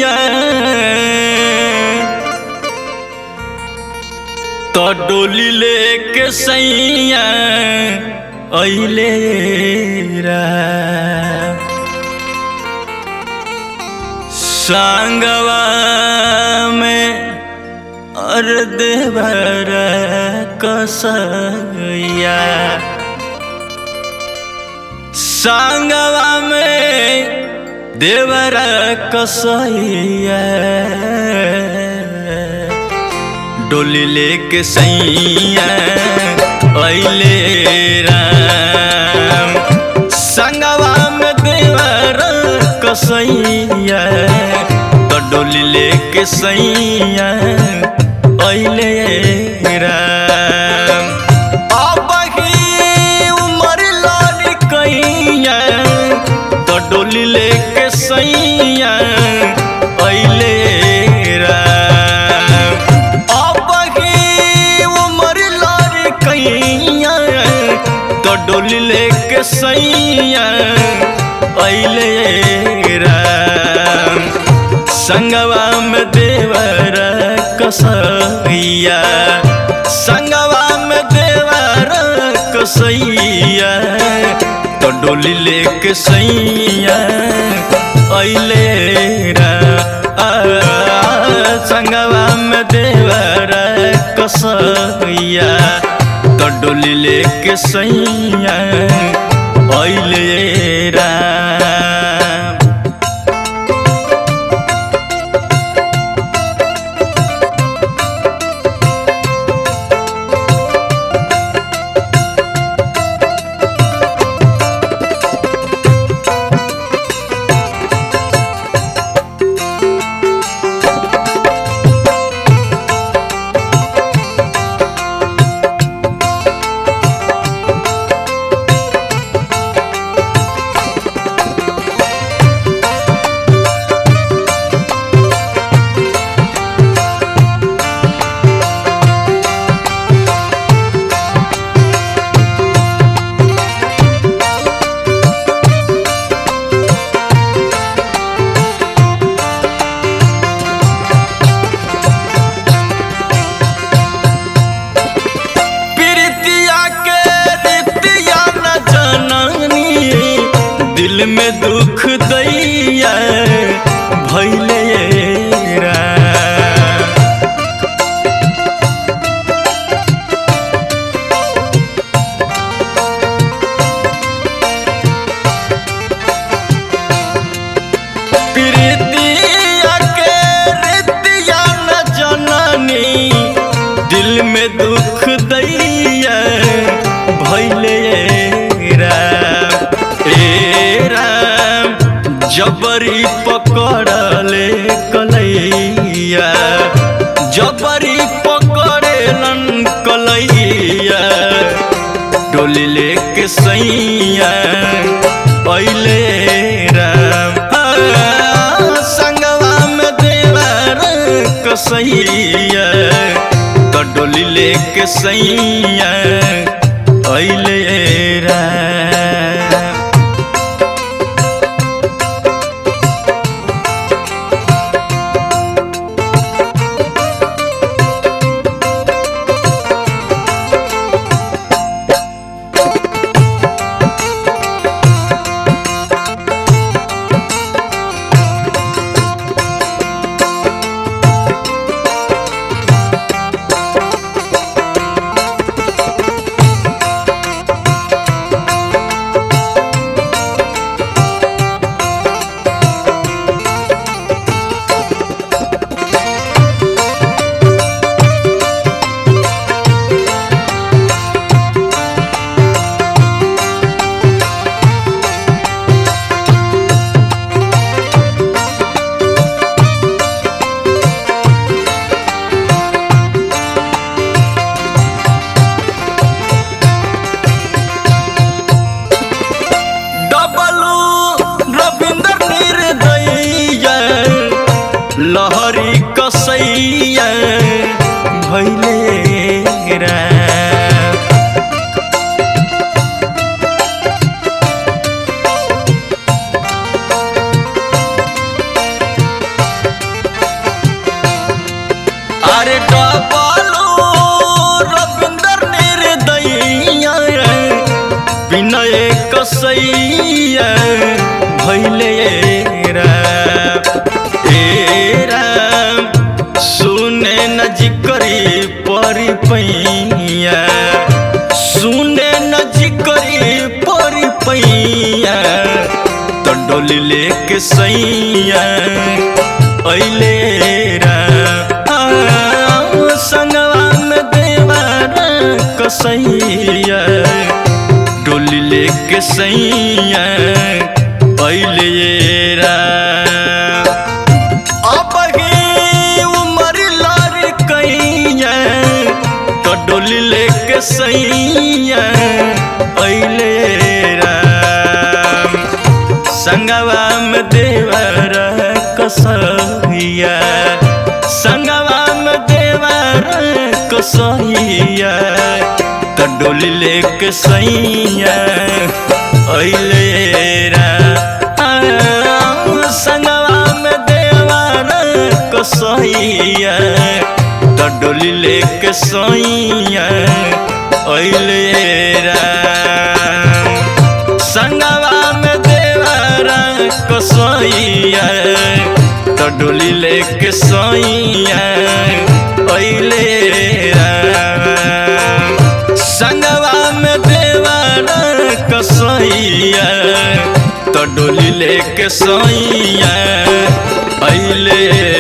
सैया तो डोली लेके सैया अइले रा सांगवा में अर्ध भर कसैया सांगवा में देवर कसैया डोली लेके सैया अइले राम संगवा में देवर कसैया तो डोली लेके सैया अइले राम अब ही उमर लाल कैया तो डोली लेके सैया अइले राम अब ही उमर लाल कैया तो डोली लेके सैया अइले राम संगवा में देवर कसैया संगवा में देवर कसैया तो डोली लेके सैया अइले रा आ, संगवा में देवर कसैया तो डोली लेके सैया अइले राम प्रीतिया के रीतिया न जननी दिल में दुख दैया भैले रा प्रीतिया के रीतिया न जननी दिल में दुख दैया भैले राम ए राम जबरी पकड़ले कलैया जबरी पकड़ेलन कलैया डोली लेके सैया अइले राम आ, संगवा में देवर कसैया तो डोली लेके सैया अइले राम लहरी कसैया भैले राम बालो रविंदर निर्दयिया विनय कसैया भैले राम ए राम सुने न जिकरी परी पैया सुने न जिकरी परी पैया तो डोली लेके सैया अइले राम संगवा में देवारा कसैया डोली लेके सैया अइले राम अब ही उमर लार कैया तो डोली लेके सैया अइले राम संगवा में देवर कसैया संगवा में देवर कसैया तो डोली लेके सैया अइले राम संगवा में देवर कसैया तो डोली लेके सैया अइले राम संगवा में देवरा कसैया तो डोली लेके सैया अइले राम संगवा में देवरा कसैया तो डोली लेके सैया अइले